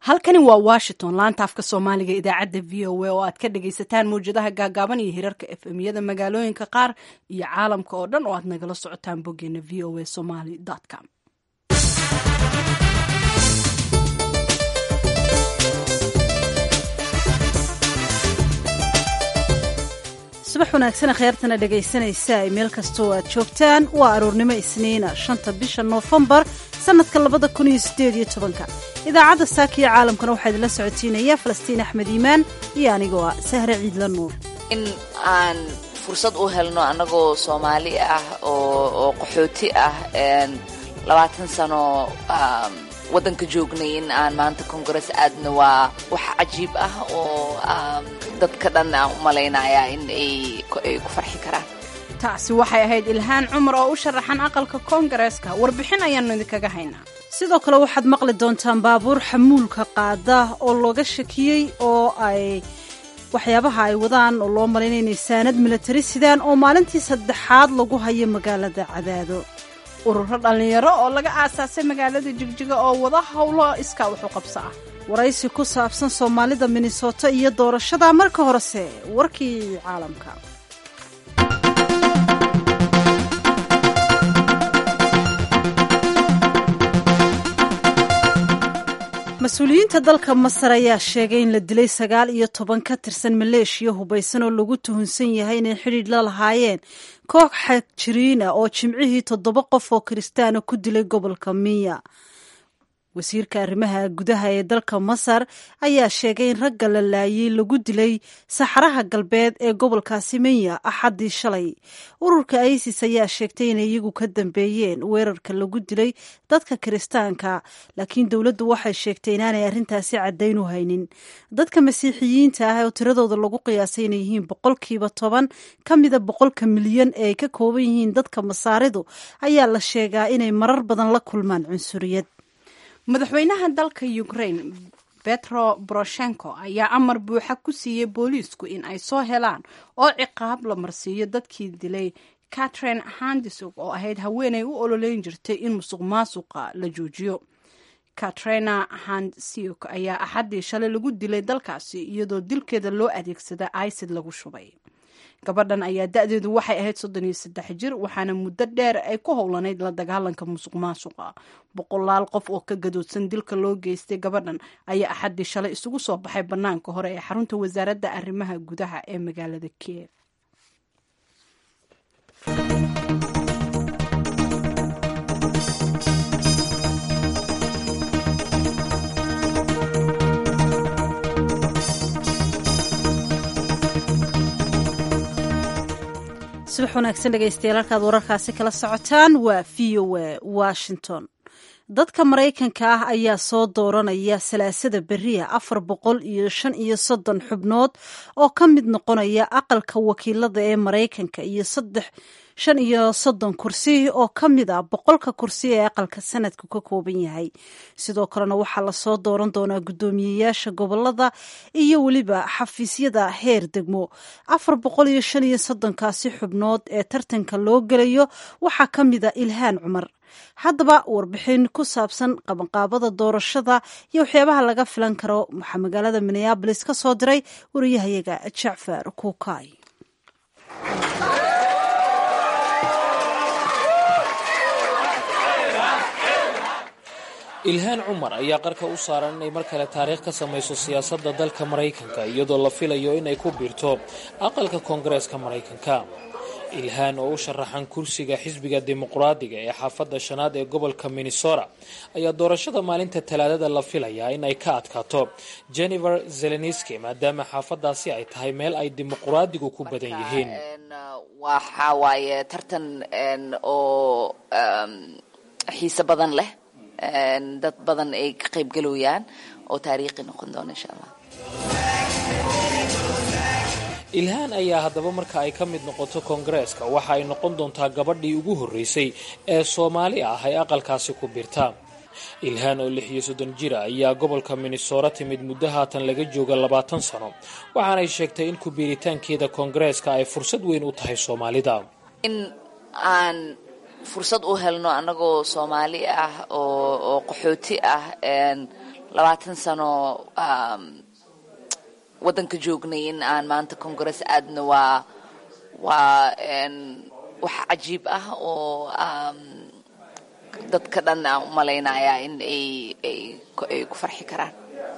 halkani waa washington laanta afka soomaaliga idaacadda v o a oo aad ka dhagaysataan mawjadaha gaagaaban iyo hirarka f m yada magaalooyinka qaar iyo caalamka oo dhan oo aad nagala socotaan boggeena v o a somaly com subax wanaagsan kheyrtana dhegaysanaysa ay meel kastoo aad joogtaan waa aroornimo isniina shanta bisha noofembar sannadka labada kun iyo sideed iyo tobanka idaacadda saakiyo caalamkana waxaa idinla socotiinaya falastiin axmed iimaan iyo anigoo ah sahre ciidla nuur in aan fursad u helno annagoo soomaali ah oo qaxooti ah labaatan sano waddanka joognay in aan maanta kongares aadna waa wax cajiib ah oo dadka dhan aan u malaynayaa in ay ku farxi karaan taasi waxay ahayd ilhaan cumar oo u sharaxan aqalka koongareeska warbixin ayaannu idinkaga haynaa sidoo kale waxaad maqli doontaan baabuur xamuulka qaada oo looga shakiyey oo ay waxyaabaha ay wadaan oo loo malaynaya inay saanad milatari sidaan oo maalintii saddexaad lagu hayo magaalada cadaado ururo dhallinyaro oo laga aasaasay magaalada jigjiga oo wada howlo iskaa wuxu qabso ah waraysi ku saabsan soomaalida minnesota iyo doorashada marka horese warkii caalamka mas-uuliyiinta dalka masar ayaa sheegay in la dilay sagaal iyo toban ka tirsan maleeshiya hubaysan oo lagu tuhunsan yahay inay xidhiidh la lahaayeen koox xagjiriin ah oo jimcihii toddoba qof oo kiristaana ku dilay gobolka miya wasiirka arrimaha gudaha ee dalka masar ayaa sheegay in ragga la laayay lagu dilay saxaraha galbeed ee gobolkaasi miya axaddii shalay ururka isis ayaa sheegtay inay iyagu ka dambeeyeen weerarka lagu dilay dadka kiristaanka laakiin dowladdu waxay sheegtay inaanay arrintaasi caddayn u haynin dadka masiixiyiinta ah oo tiradooda lagu qiyaasay inay yihiin boqolkiiba toban ka mida boqolka milyan ee ay ka kooban yihiin dadka masaaridu ayaa la sheegaa inay marar badan la kulmaan cunsuriyad madaxweynaha dalka ukraine betro boroshenko ayaa amar buuxa ku siiyey booliisku in ay soo helaan oo ciqaab la marsiiyo dadkii dilay catrin handisog oo ahayd haweenay u ololeyn jirtay in musuq maasuqa la joojiyo katrina handsiok ayaa axaddii shalay lagu dilay dalkaasi iyadoo dilkeeda loo adeegsada icid lagu shubay gabadhan ayaa da-deedu waxay ahayd soddon iyo saddex jir waxaana muddo dheer ay ku howlanayd la dagaalanka musuq maasuqa boqolaal qof oo ka gadoodsan dilka loo geystay gabadhan ayaa axaddii shalay isugu soo baxay bannaanka hore ee xarunta wasaaradda arrimaha gudaha ee magaalada kiev subax wanaagsan dhegaystayaal halkaad wararkaasi kala socotaan waa v o a washington dadka maraykanka ah ayaa soo dooranaya salaasada beriya afar boqol iyo shan iyo soddon xubnood oo ka mid noqonaya aqalka wakiilada ee maraykanka iyo saddex shan iyo soddon kursi oo ka mid ah boqolka kursi ee aqalka sanadku ka kooban yahay sidoo kalena waxaa lasoo dooran doonaa guddoomiyeyaasha gobolada iyo weliba xafiisyada heer degmo afar boqol iyo shan iyo soddonkaasi xubnood ee tartanka loo gelayo waxaa ka mid a ilhaan cumar haddaba warbixin ku saabsan qabanqaabada doorashada iyo waxyaabaha laga filan karo waxaa magaalada minneabolis ka soo diray wariyahayaga jacfar kuukay ilhaan cumar ayaa qarka u saaran inay mar kale taariikh ka samayso siyaasadda dalka maraykanka iyadoo la filayo inay ku biirto aqalka koongareeska maraykanka ilhaan oo u sharaxan kursiga xisbiga dimuqraadiga ee xaafadda shanaad ee gobolka minnesota ayaa doorashada maalinta talaadada la filayaa in ay ka adkaato jennifer zeleniski maadaama xaafadaasi ay tahay meel ay dimuqraadigu ku badan yihiin waxa waaye tartan oo xiise badan leh dad badan ay ka qayb galooyaan oo taariikhi noqon doona insha allah ilhaan ayaa haddaba marka ay ka mid noqoto koongareeska waxa ay noqon doontaa gabadhii ugu horreysay ee soomaali ah ay aqalkaasi ku birta ilhaan oo lix iyo soddon jira ayaa gobolka minnesota timid muddo haatan laga jooga labaatan sano waxaanay sheegtay in ku biiritaankeeda koongareeska ay fursad weyn u tahay soomaalida in aan fursad u helno annagoo soomaali ah oo qaxooti ah labaatan sano waddanka joognay in aan maanta congress aadna waa waa wax cajiib ah oo dadka dhan aan u malaynaya in ay ku farxi karaan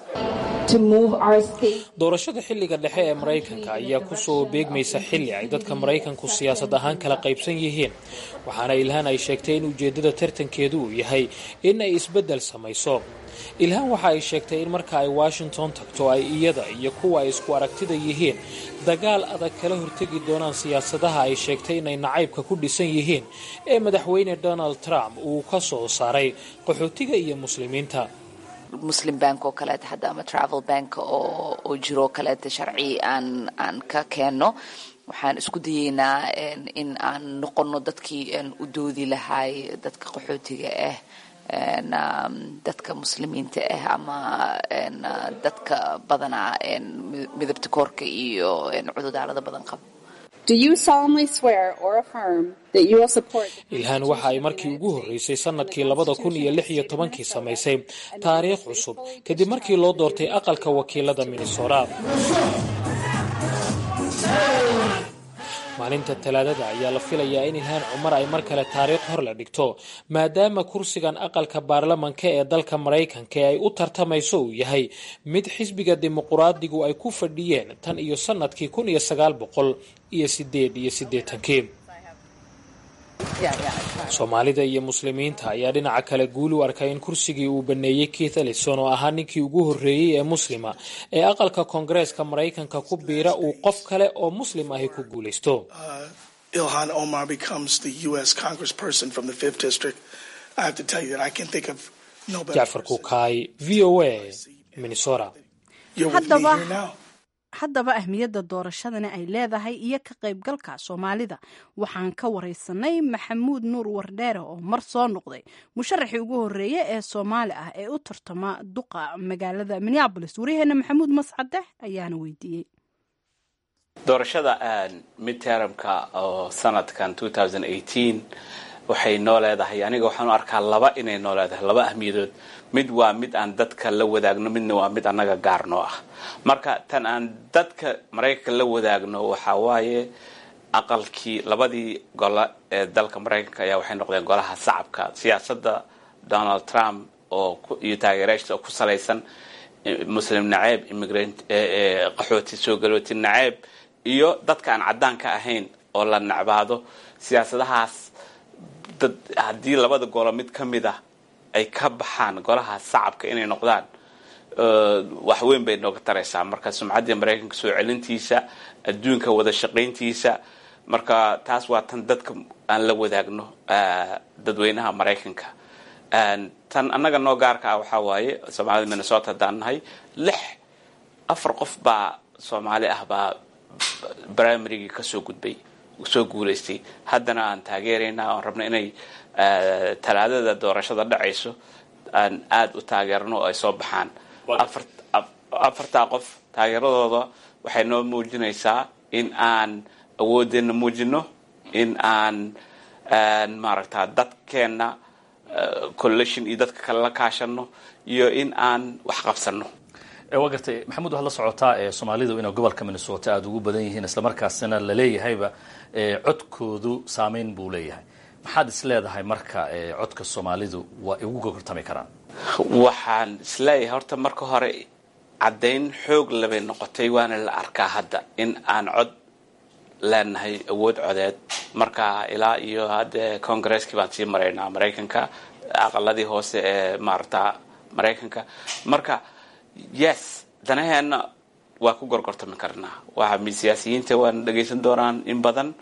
doorashada xilliga dhexe ee maraykanka ayaa kusoo beegmaysa xilli ay dadka maraykanku siyaasad ahaan kala qaybsan yihiin waxaana ilhaan ay sheegtay in ujeeddada tartankeedu uu yahay in ay isbeddel samayso ilhaan waxa ay sheegtay in marka ay washington tagto ay iyada iyo kuwa ay isku aragtida yihiin dagaal adag kala hortegi doonaan siyaasadaha ay sheegtay inay nacaybka ku dhisan yihiin ee madaxweyne donald trump uu ka soo saaray qaxootiga iyo muslimiinta muslim bank oo kaleeta hadda ama travel bank oo oo jiroo kaleeta sharci aan aan ka keenno waxaan isku dayeynaa in aan noqono dadkii u doodi lahay dadka qaxootiga ah dadka muslimiinta ah ama dadka badanaa midabta koorka iyo cududaalada badan qaba ilhaan waxa ay markii ugu horreysay sanadkii labada kun iyo lix iyo tobankii samaysay taariikh cusub kadib markii loo doortay aqalka wakiilada minnesota maalinta talaadada ayaa la filayaa in ilhaan cumar ay mar kale taariikh hor la dhigto maadaama kursigan aqalka baarlamanka ee dalka maraykanka ay u tartamayso uu yahay mid xisbiga dimuquraadigu ay ku fadhiyeen tan iyo sanadkii kun iyo sagaal boqol iyo sideed iyo siddeetankii soomaalida iyo muslimiinta ayaa dhinaca kale guul u arkay in kursigii uu baneeyey keith ellison oo ahaa ninkii ugu horreeyey ee muslima ee aqalka koongareeska maraykanka ku biira uu qof kale oo muslim ahi ku guulaysto Ilhan Omar becomes the U.S. congressperson from the 5th district, I have to tell you that I can think of no better jacfar person. kukaay v o a minnesota You're with me Haddaba- here now. haddaba ahmiyadda doorashadani ay leedahay iyo ka qaybgalka soomaalida waxaan ka wareysanay maxamuud nuur wardheere oo mar soo noqday musharaxii ugu horeeye ee soomaali ah ee u tartama duqa magaalada minneabolis wariyaheena maxamuud mascade ayaana weydiiyey doorashada midtermka oo sanadkan 2018 waxay noo leedahay aniga waxaan u arkaa laba inay noo leedahay laba ahmiyadood mid waa mid aan dadka la wadaagno midna waa mid annaga gaar noo ah marka tan aan dadka maraykanka la wadaagno waxaa waaye aqalkii labadii golo ee dalka maraykanka ayaa waxay noqdeen golaha shacabka siyaasadda donald trump oo ku- iyo taageerayaashiisa oo ku salaysan eh, muslim naceeb immigrant eh, eh, qaxooti soo galooti naceeb iyo dadka aan caddaanka ahayn oo la nacbaado siyaasadahaas dad haddii labada golo mid ka mid ah ay ka baxaan golaha shacabka inay noqdaan eh, wax weyn bay nooga taraysaa marka sumcaddii maraykanka soo celintiisa adduunka wada shaqayntiisa marka taas waa tan dadka aan la wadaagno eh, dadweynaha maraykanka En tan annaga noo gaarka ah waxaa waaye soomaalida minnesota haddaan nahay lix afar qof baa soomaali ah baa primarygii kasoo gudbay soo guulaystay haddana aan taageeraynaa oon rabno inay eh, talaadada doorashada dhacayso aan aada u taageerno oo ay soo baxaan afar af- afartaa qof taageeradooda waxay noo muujinaysaa in aan awoodeenna muujino in aan aan maaragta dadkeenna eh, coalition iyo dadka kale la kaashano iyo in aan wax qabsano ee waa gartay maxamuud waxaad la socotaa ee soomaalidu inay gobolka minnesota aada ugu badan yihiin islamarkaasina la leeyahayba ee codkoodu saameyn buu leeyahay maxaad is leedahay marka ee codka soomaalidu waa ay ugu gorgortami karaan waxaan isleeyahay horta marka hore caddayn xoog labay noqotay waana la arkaa hadda in aan cod leenahay awood codeed marka ilaa iyo hadde congaresskii baan sii maraynaa maraykanka aqaladii hoose ee maarata maraykanka marka yes danaheenna waa ku gorgortami karnaa waa siyaasiyiinta waan dhagaysan doonaan in badan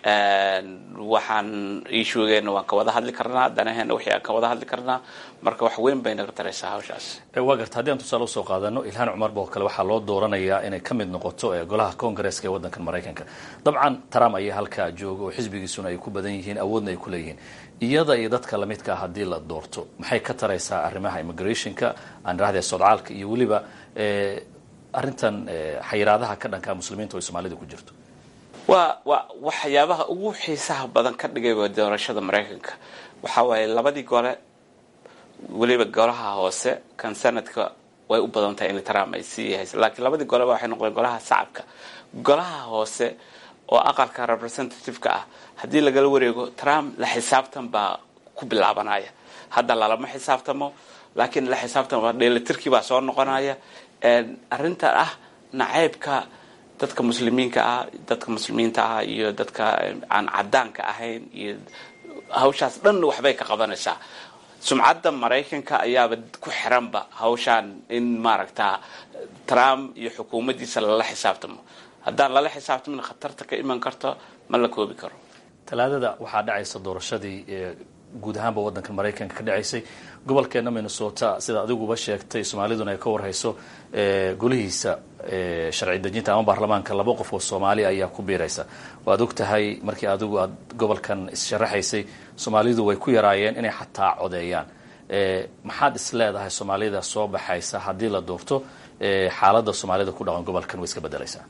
waxaan iishugeena waan ka wada hadli karnaa danaheena wixii aan ka wada hadli karnaa marka wax weyn bay naga taraysaa hawshaas ee waa garta haddii aan tusaale usoo qaadano ilhaan cumar boo kale waxaa loo dooranayaa inay ka mid noqoto ee golaha congaresska ee waddankan maraykanka dabcan trump ayaa halkaa jooga oo xisbigiisuna ay ku badan yihiin awoodna ay ku leeyihiin iyada iyo dadka lamidka ah haddii la doorto maxay ka taraysaa arrimaha immigrationka aan idhahdee sodcaalka iyo weliba ee arrintan ee xayiraadaha ka dhanka muslimiinta oo ay soomaalida ku jirto waa waa waxyaabaha ugu xiisaha badan ka dhigay waa doorashada maraykanka waxaa waaye labadii gole weliba golaha hoose kan sanadka way u badan tahay in trump ay sii hayso laakiin labadii goleba waxay noqdeen golaha shacabka golaha hoose oo aqalka representative-ka ah haddii lagala wareego trump la xisaabtan baa ku bilaabanaya hadda lalama xisaabtamo laakiin la xisaabtan dheelitirkii baa soo noqonaya arrinta ah naceybka dadka muslimiinka ah dadka muslimiinta ah iyo dadka aan cadaanka ahayn iyo hawshaas dhan waxbay ka qabanaysaa sumcadda maraykanka ayaaba ku xiranba hawshaan in maaragta trump iyo xukuumaddiisa lala xisaabtamo haddaan lala xisaabtamin khatarta ka iman karto ma la koobi karo talaadada waxaa dhacaysa doorashadii guud ahaanba waddanka maraykanka ka dhacaysay gobolkeena minnesota sida adiguba sheegtay soomaaliduna ay ka warhayso golihiisa sharci dejinta ama baarlamaanka laba qof oo soomaali ayaa ku biiraysa waad og tahay markii adigu aad gobolkan issharaxaysay soomaalidu way ku yaraayeen inay xataa codeeyaan maxaad is leedahay soomaalida soo baxaysa haddii la doorto xaaladda soomaalida ku dhaqan gobolkan way iska bedelaysaa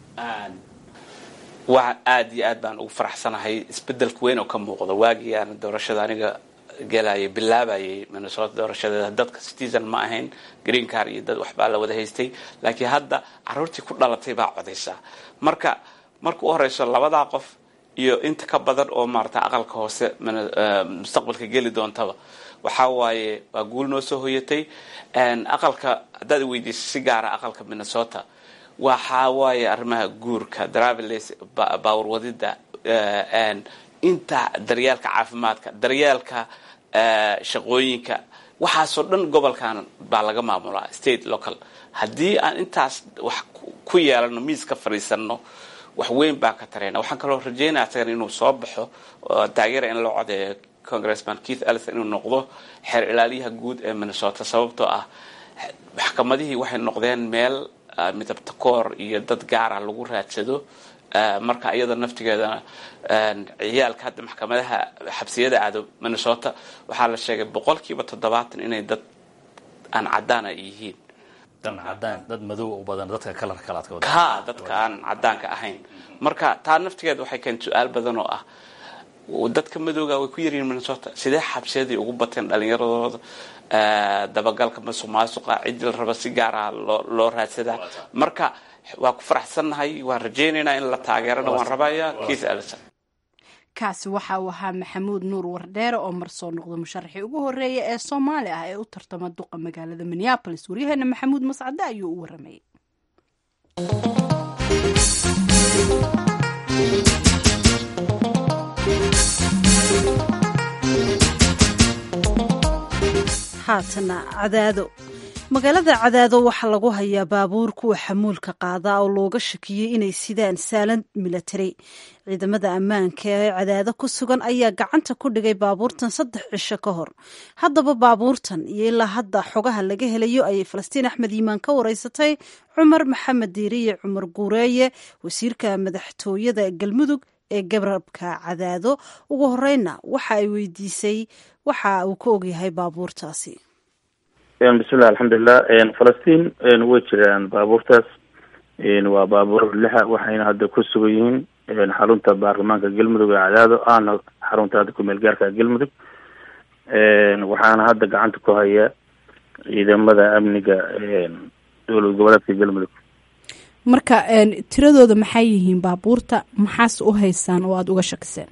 waa aada iyo aad baan ugu faraxsanahay isbedelka weyn oo ka muuqda waagii aan doorashada aniga galayay bilaabayay minnesota doorashadeeda dadka citizen ma ahayn green car iyo dad waxbaa la wada haystay laakiin hadda caruurtii ku dhalatay baa codaysaa marka marka u horeyso labadaa qof iyo inta ka badan oo maarata aqalka hoose mustaqbalka geli doontaba waxaa waaye waa guul noo soo hoyatay aqalka haddaad weydiiso si gaara aqalka minnesota waxaa waaye arrimaha guurka traveles baawar wadida inta daryeelka caafimaadka daryeelka shaqooyinka waxaasoo dhan gobolkan baa laga maamulaa state local haddii aan intaas wax ku yeelano miis ka fadhiisano wax weyn baa ka tarayna waxaan kaloo rajeynaya isagan inuu soo baxo taageera in loo codeeyo congressman keith ellison inuu noqdo xeer ilaaliyaha guud ee minnesota sababtoo ah maxkamadihii waxay noqdeen meel midabta koor iyo dad gaara lagu raadsado marka iyada naftigeedana ciyaalka hadda maxkamadaha xabsiyada aado minnesota waxaa la sheegay boqolkiiba toddobaatan inay dad aan cadaan ay yihiin cadaan dad madow u badan dadka kalar kalaad ka ka dadka aan cadaanka ahayn marka taa naftigeeda waxay keentay su-aal badan oo ah dadka madowga way ku yaryihiin minnesota sidee xabsiyadii ugu bateen dhalinyaradooda dabagalka masuq maasuqa cidii la raba si gaaraha loo loo raadsadaa marka waa ku faraxsannahay waan rajaynaynaa in la taageerana waan rabaya keith ellison kaasi waxa uu ahaa maxamuud nuur wardheere oo mar soo noqda musharaxii ugu horeeya ee soomaali ah ee u tartama duqa magaalada minneabolis waryaheena maxamuud mascade ayuu u waramayay haatana cadaado magaalada cadaado waxaa lagu hayaa baabuur kuwa xamuulka qaadaa oo looga shakiyey inay sidaan saalan milatari ciidamada ammaanka ee cadaado ku sugan ayaa gacanta ku dhigay baabuurtan saddex cisho ka hor haddaba baabuurtan iyo ilaa hadda xogaha laga helayo ayay falastiin axmed yiimaan ka wareysatay cumar maxamed diiriye cumar guureeye wasiirka madaxtooyada galmudug ee gabrabka cadaado ugu horeyna waxa ay weydiisay waxa uu ka ogyahay baabuurtaasi bismillahi alxamdulilah falastiin way jiraan baabuurtaas waa baabuur lixa waxayna hadda ku sugan yihiin xarunta baarlamaanka galmudug ee cadaado aana xarunta hadda kumeel gaarka galmudug waxaana hadda gacanta ku haya ciidamada amniga dowlad goboleedka galmudug marka tiradooda maxay yihiin baabuurta maxaas u haysaan oo aada uga shakiseen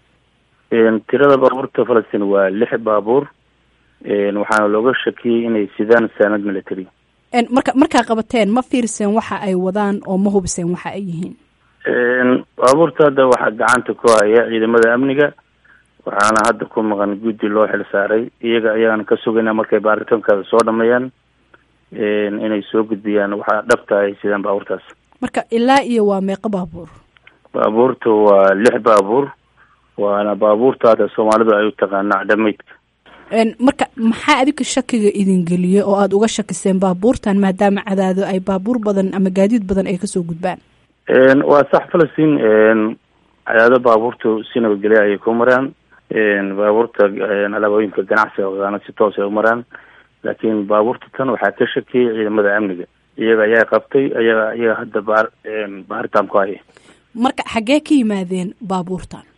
tirada baabuurta falastiin waa lix baabuur waxaana looga shakiyey inay sidaan saanad military marka markaa qabateen ma fiirseen waxa ay wadaan oo ma hubiseen waxa ay yihiin baabuurta hadda waxaa gacanta ku haya ciidamada amniga waxaana hadda ku maqan guddi loo xil saaray iyaga ayaan ka sugayna markay baaritaankaada soo dhameeyaan inay soo gudbiyaan waxaa dhabta ay sidaan baabuurtaas marka ilaa iyo waa meeqo baabuur baabuurta waa lix baabuur waana baabuurta hadda soomaalidu ay u taqaana acdamaydka marka maxaa adinka shakiga idin geliyey oo aada uga shakiseen baabuurtan maadaama cadaado ay baabuur badan ama gaadiid badan ay kasoo gudbaan waa sax falastiin cadaado baabuurtu si nabadgelya ayay ku maraan baabuurta alaabooyinka ganacsiga ogaana si toos ay u maraan laakiin baabuurta tan waxaa ka shakiyey ciidamada amniga iyaga ayaa qabtay ayaga iyaga hadda baar baaritaan ku haya marka xaggee ka yimaadeen baabuurtan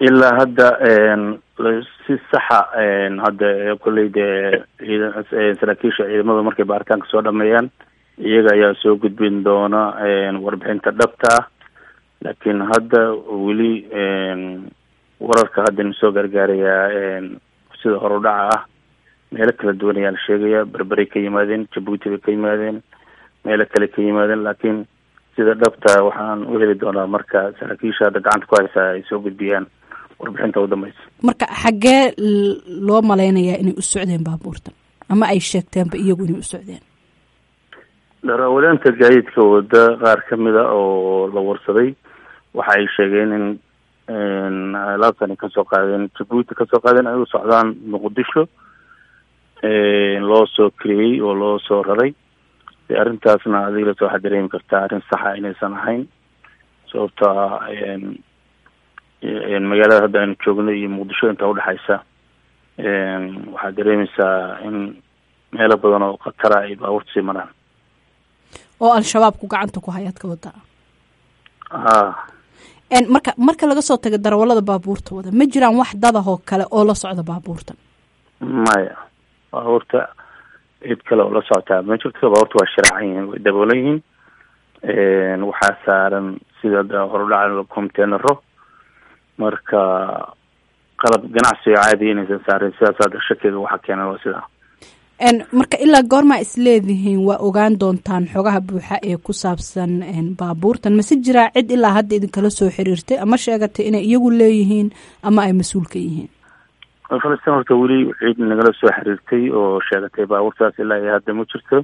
ilaa hadda si saxa hadda kolley dee ciidan saraakiisha ciidamada markay baaritaanka soo dhameeyaan iyaga ayaa soo gudbin doona warbixinta dhabta ah laakiin hadda weli wararka hadda na soo gargaarayaa sida horudhaca ah meelo kala duwan ayaa la sheegaya berberay ka yimaadeen jabuuti bay ka yimaadeen meelo kale ka yimaadeen laakiin sida dhabta waxaan u heli doonaa marka saraakiisha hadda gacanta ku haysaa ay soo gudbiyaan warbixinta u dambeysa marka xaggee loo malaynayaa inay u socdeen baabuurtan ama ay sheegteenba iyagu inay u socdeen darawaleenta gaadiidka wada qaar kamid a oo la warsaday waxa ay sheegeen in alaabtani kasoo qaadeen jabuuti kasoo qaadeen ay u socdaan muqdisho loo soo keliyey oo loo soo raray de arrintaasna adigas waxaad dareemi kartaa arrin saxa inaysan ahayn sababto ah magaalada hadda aynu joogno iyo muqdisho inta udhexaysa waxaad dareemeysaa in meelo badan oo khatara ay baabuurta sii maraan oo al-shabaabku gacanta ku hayaad ka wadaa ha marka marka laga soo taga darawalada baabuurta wada ma jiraan wax dadahoo kale oo la socda baabuurtan maya baabuurta cid kale oo la socotaa ma jirto baabuurta waa shiraacan yihiin way daboolan yihiin waxaa saaran sida horudhaca containero marka qalab ganacsiga caadiya inaysan saarin sidaas hadda shakiga waxa keenan waa sidaa marka ilaa goormaa isleedihiin waa ogaan doontaan xogaha buuxa ee ku saabsan baabuurtan mase jiraa cid ilaa hadda idinkala soo xiriirtay ama sheegatay inay iyagu leeyihiin ama ay mas-uul ka yihiin falastiin horta weli cid nagala soo xiriirtay oo sheegatay baabuurtaas ilaa iyo hadda ma jirto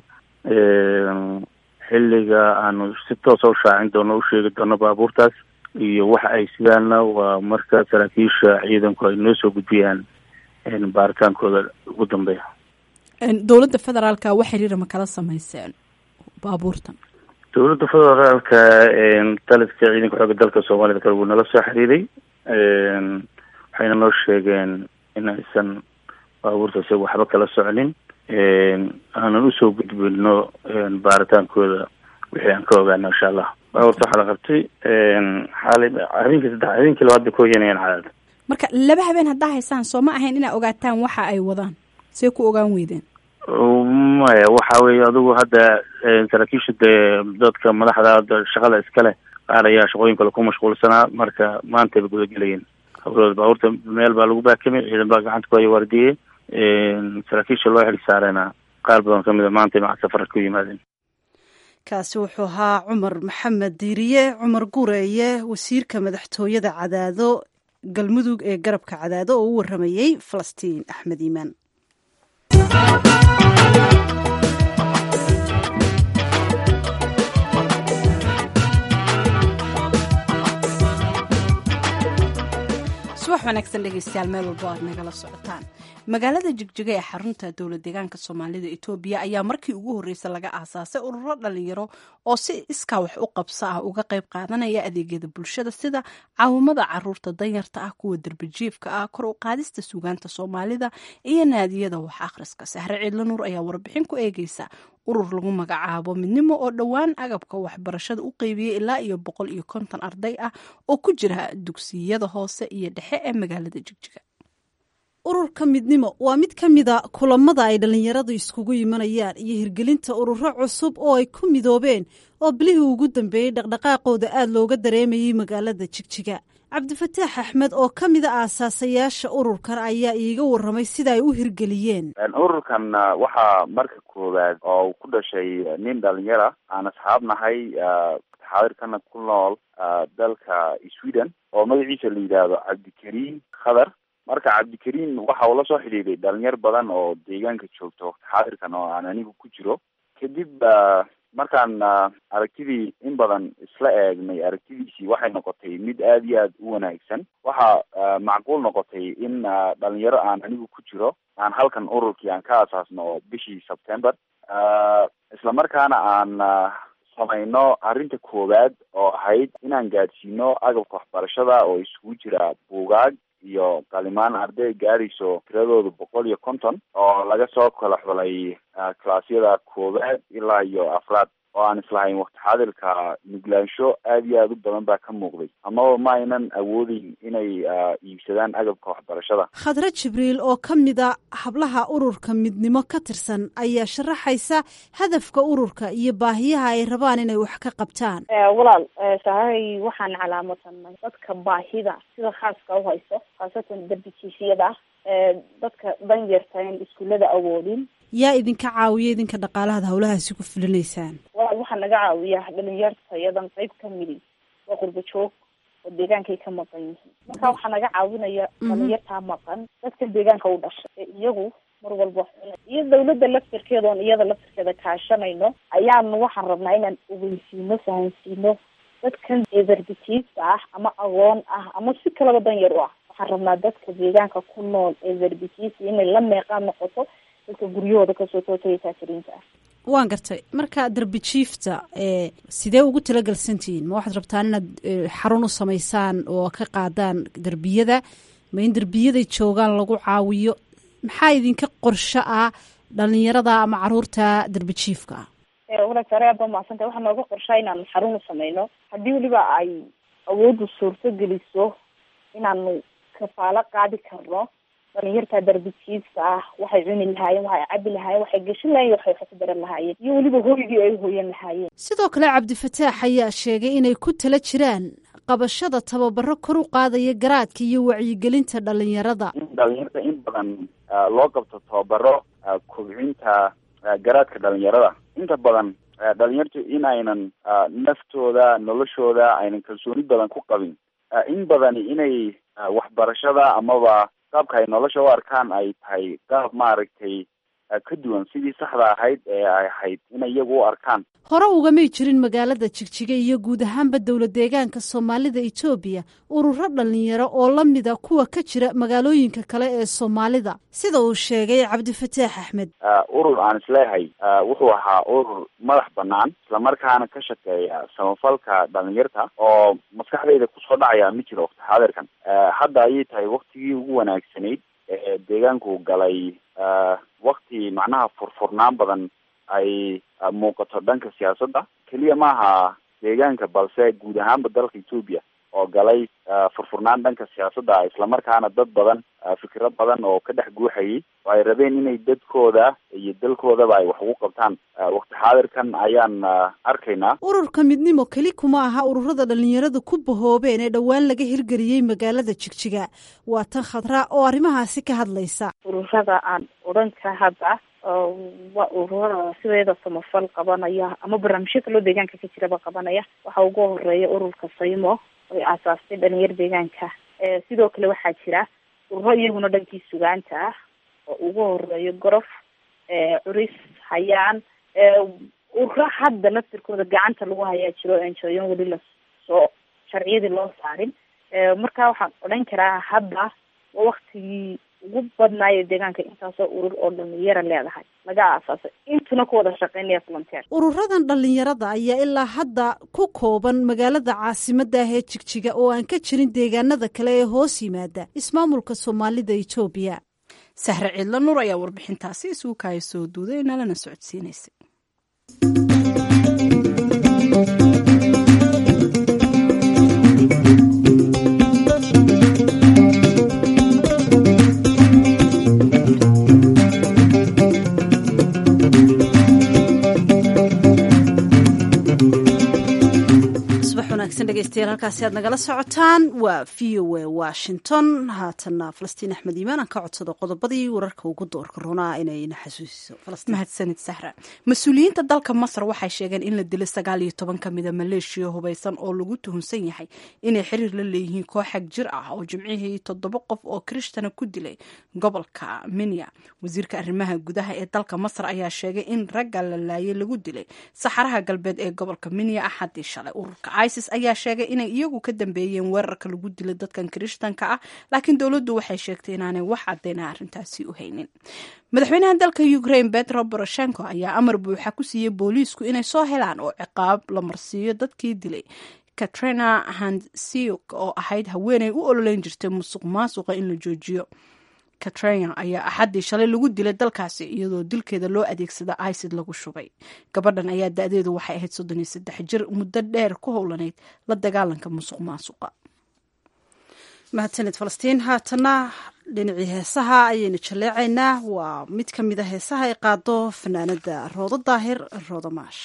xilliga aanu si toosa u shaacin doono u sheegi doono baabuurtaas iyo waxa ay sidaana waa marka saraakiisha ciidanku ay noo soo gudbiyaan baaritaankooda ugu dambeeya dowladda federaalka wax xiriira ma kala sameyseen baabuurtan dowladda federaalka taliska ciidanka xooga dalka soomaalida kale wuu nala soo xiriiray waxayna noo sheegeen in aysan baabuurta isaga waxba kala soconin aanan usoo gudbino baaritaankooda wixii aan ka ogaano insha allah baabuurta waxaa la qabtay xaali habeenkii saddex habeenkii labaad bay ka hoyanayaan cadaad marka laba habeen haddaa haysaan soo ma ahayn inaa ogaataan waxa ay wadaan see ku ogaan weydeen maya waxa weye adigu hadda saraakiisha dee dadka madaxda hadda shaqada iskale qaar ayaa shaqooyin kale ku mashquulsanaa marka maantay ba gudagelayeen habrooda baabuurta meel baa lagu baakamay ciidan baa gacanta ku haya waardiyey saraakiisha loo xil saarayna qaar badan kamid a maantay maca safar ku yimaadeen kaasi wuxuu ahaa cumar maxamed diiriye cumar gureeye wasiirka madaxtooyada cadaado galmudug ee garabka cadaado oo u waramayey falastiin axmed iimaan subax wanaagsan dhegeystayaal meel walbo aad nagala socotaan magaalada jigjiga ee xarunta dowla deegaanka soomaalida etoobiya ayaa markii ugu horreysay laga aasaasay ururo dhalinyaro oo si iskaa wax u qabso ah uga qayb qaadanaya adeegyada bulshada sida caawimada caruurta danyarta ah kuwa derbijiifka ah kor u qaadista suugaanta soomaalida iyo naadiyada wax akhriska sahre ciidla nuur ayaa warbixin ku eegeysa urur lagu magacaabo midnimo oo dhowaan agabka waxbarashada u qeybiyey ilaa iyo boqol iyo konton arday ah oo ku jira dugsiyada hoose iyo dhexe ee magaalada jigjiga ururka midnimo waa mid ka mida kulamada ay dhallinyaradu iskugu yimanayaan iyo hirgelinta ururo cusub oo ay ku midoobeen oo bilihii ugu dambeeyey dhaqdhaqaaqooda aada looga dareemayay magaalada jigjiga cabdifataax axmed oo ka mida aasaasayaasha ururkan ayaa iiga waramay sida ay u hirgeliyeen ururkan waxaa marka koowaad oo ku dhashay nin dhalinyara aan asxaab nahay xaadirkana ku nool dalka sweden oo magaciisa la yidhaahdo cabdikariim khadar marka cabdikariim waxa uu la soo xidhiiday dhalinyar badan oo deegaanka joogto xaadirkan oo aan anigu ku jiro kadib markaan aragtidii in badan isla eegnay aragtidiisii waxay noqotay mid aada iyo aada u wanaagsan waxaa macquul noqotay in dhalinyaro aan anigu ku jiro aan halkan ururkii aan ka asaasno bishii september isla markaana aan samayno arrinta koowaad oo ahayd inaan gaadhsiino agabka waxbarashada oo isugu jira buugaag iyo qalimaan arday gaadhayso tiradooda boqol iyo konton oo laga soo kala xulay kalaasyada koowaad ilaa iyo afraad oo aan islahayn wakti xaadirka nuglaansho aada iyo aada u badan baa ka muuqday amaba ma aynan awoodeyn inay iibsadaan agabka waxbarashada khadre jibriil oo ka mida hablaha ururka midnimo ka tirsan ayaa sharaxaysa hadafka ururka iyo baahiyaha ay rabaan inay wax ka qabtaan walaal sahay waxaan calaamadsanay dadka baahida sida khaaska u hayso khaasatan darbijiifyada dadka danyarta in iskuullada awoodin yaa idinka caawiya idinka dhaqaalahaad hawlahaasi ku fulinaysaan walaal waxaa naga caawiya dhalinyarta iyadan qayb ka midi waa qurba joog oo deegaankay ka maqan yihiin marka waxaa naga caawinaya dhalinyartaa maqan dadka deegaanka u dhashay ee iyagu mar walba iyo dawladda laftirkeeda oon iyada laftirkeeda kaashanayno ayaanu waxaan rabnaa inaan ogeysiino fahansiino dadkan eeverbitiista ah ama aqoon ah ama si kalaba danyar u ah waxaan rabnaa dadka deegaanka ku nool eeverbitiista inay la meeqaan noqoto dadka guryahooda kasoo tootaya taasiriinta ah waan gartay marka derbi jiifta sidee ugu talagelsantihiin ma waxaad rabtaan inaad xarun u samaysaan oo ka qaadaan derbiyada ma in derbiyaday joogaan lagu caawiyo maxaa idinka qorsho ah dhalinyarada ama caruurta derbi jiifka ah walaal sare aad baa mahadsantay waxaa nooga qorshaa inaanu xarun u sameyno haddii weliba ay awooddu suurto geliso inaanu kafaalo qaadi karno dhalinyarta darbijiifka ah waxay cuni lahaayeen waxay cabi lahaayeen waxay geshin lahayen waxay wax ku daran lahaayeen iyo weliba hooygii ay uhoyan lahaayeen sidoo kale cabdifataax ayaa sheegay inay ku tala jiraan qabashada tababaro kor u qaadaya garaadka iyo wacyigelinta dhalinyarada in dhalinyarta in badan loo qabto tababaro kobcinta garaadka dhalinyarada inta badan dhalinyartu in aynan naftooda noloshooda aynan kalsooni badan ku qabin in badani inay waxbarashada amaba qaabka ay nolosha u arkaan ay tahay qaab maaragtay ka duwan sidii saxda ahayd ee ay ahayd inay iyagu u arkaan hore ugamay jirin magaalada jigjiga iyo guud ahaanba dowla deegaanka soomaalida etoobiya ururo dhalinyaro oo la mida kuwa ka jira magaalooyinka kale ee soomaalida sida uu sheegay cabdifataax axmed urur aan isleeyahay wuxuu ahaa urur madax banaan islamarkaana ka shaqeeya samafalka dhalinyarta oo maskaxdayda kusoo dhacaya ma jiro wakti xaadirkan hadda ayay tahay waktigii ugu wanaagsanayd ee deegaanku galay wakti macnaha furfurnaan badan ay muuqato dhanka siyaasadda keliya maaha deegaanka balse guud ahaanba dalka etoobiya oo galay furfurnaan dhanka siyaasadda islamarkaana dad badan fikiro badan oo ka dhex guuxayay oo ay rabeen inay dadkooda iyo dalkoodaba ay wax ugu qabtaan wakti xaadirkan ayaan arkaynaa ururka midnimo keli kuma aha ururada dhalinyarada ku bahoobeen ee dhowaan laga hirgeliyey magaalada jigjiga waa tan khadra oo arrimahaasi ka hadlaysa ururada aan odhan ka hadda waa ururada sideeda samafal qabanaya ama barnaamijyo kaloo deegaanka ka jiraba qabanaya waxaa ugu horeeya ururka saymo oy aasaastay dhalinyar deegaanka sidoo kale waxaa jira ururo iyaguna dhankii sugaanta ah oo ugu horeeyo gorof curis hayaan ururo hadda laftirkooda gacanta lagu hayaa jiro enjoyon weli lasoo sharciyadii loo saarin marka waxaan odhan karaa hadda waa waktigii ugu badnaayo deegaanka intaasoo urur oo dhalinyara leedahay laga aasaasay intuna ku wada shaqeynaya volunteer ururadan dhalinyarada ayaa ilaa hadda ku kooban magaalada caasimada ah ee jigjiga oo aan ka jirin deegaanada kale ee hoos yimaada ismaamulka soomaalida etoobiya sahre ciidla nuur ayaa warbixintaasi isugu kaaya soo duuday nalana socodsiinaysay dhegeystayaal halkaasi aad nagala socotaan waa v o a washington haatanna falastiin axmed iimaan aan ka codsado qodobadii wararka ugu doorka runaa inayna xasuusiso mahadsanid sahra mas-uuliyiinta dalka masar waxay sheegeen in la dilay sagaal iyo toban ka mida maleeshiya hubaysan oo lagu tuhunsan yahay inay xiriir la leeyihiin kooxag jir ah oo jimcihii toddoba qof oo kiristana ku dilay gobolka minya wasiirka arrimaha gudaha ee dalka masar ayaa sheegay in ragga la laayay lagu dilay saxaraha galbeed ee gobolka minya axadii shalay ururka isis ayaa sheegay inay iyagu ka dambeeyeen weerarka lagu dilay dadkan kirishtanka ah laakiin dowladdu waxay sheegtay inaanay wax cadeyna arrintaasi u haynin madaxweynaha dalka ukraine betro boroshenko ayaa amar buuxa ku siiyey booliisku inay soo helaan oo ciqaab la marsiiyo dadkii dilay katrina handsiuk oo ahayd haweeney u ololeyn jirtay musuq maasuqa in la joojiyo katrina ayaa axaddii shalay lagu dilay dalkaasi iyadoo dilkeeda loo adeegsada icid lagu shubay gabadhan ayaa da-deedu waxay ahayd soddon iyo saddex jir muddo dheer ku howlaneyd la dagaalanka musuq maasuqa mahadsanid falastiin haatana dhinacii heesaha ayaynu jaleecaynaa waa mid ka mid a heesaha ay qaado fanaanada roodo daahir roodo maash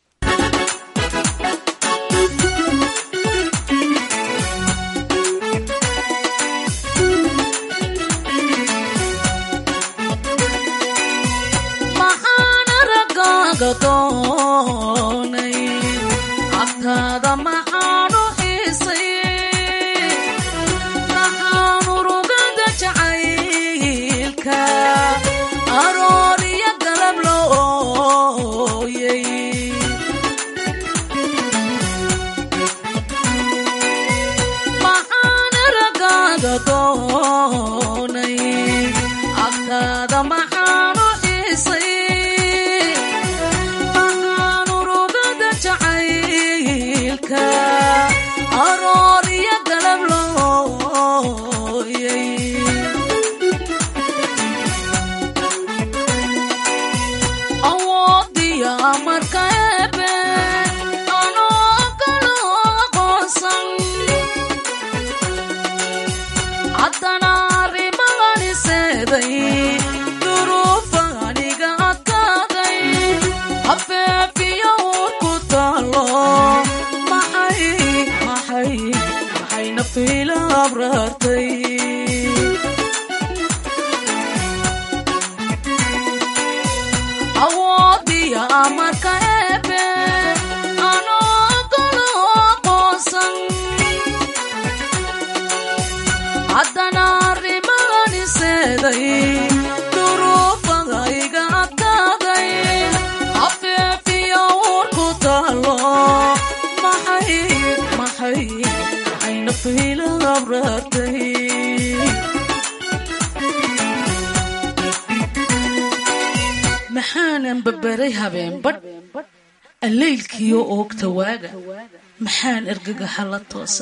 maxaanan babaray habeenbadh alleylkiyo oogta waaga maxaan ergagaxa la toose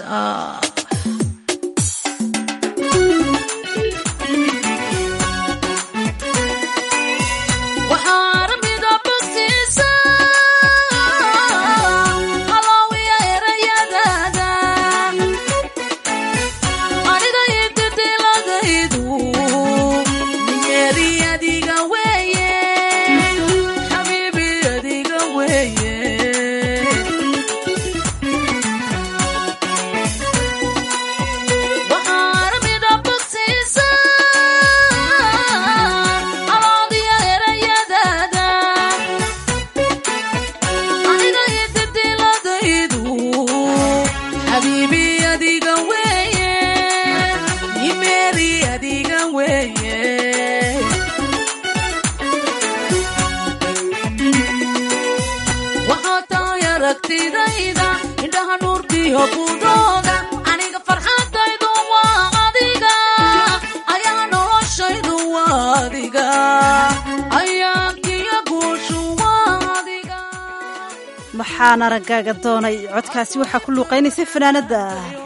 maxaan araggaaga doonay codkaasi waxaa ku luuqaynaysay fanaanada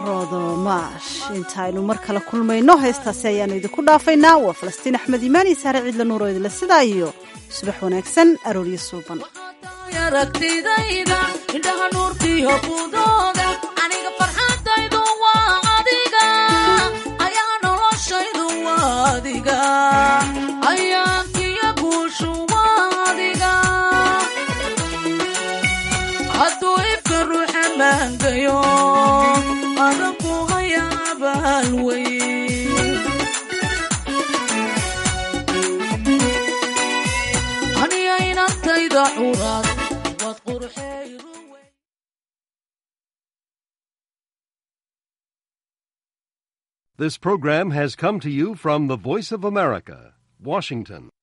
rodomaash intaaynu mar kale kulmayno heestaasi ayaanu idinku dhaafaynaa waa falastiin axmed imaan iyo saare ciidla nuuro idinle sidaa iyo subax wanaagsan arooryo suuban This program has come to you from the Voice of America, Washington.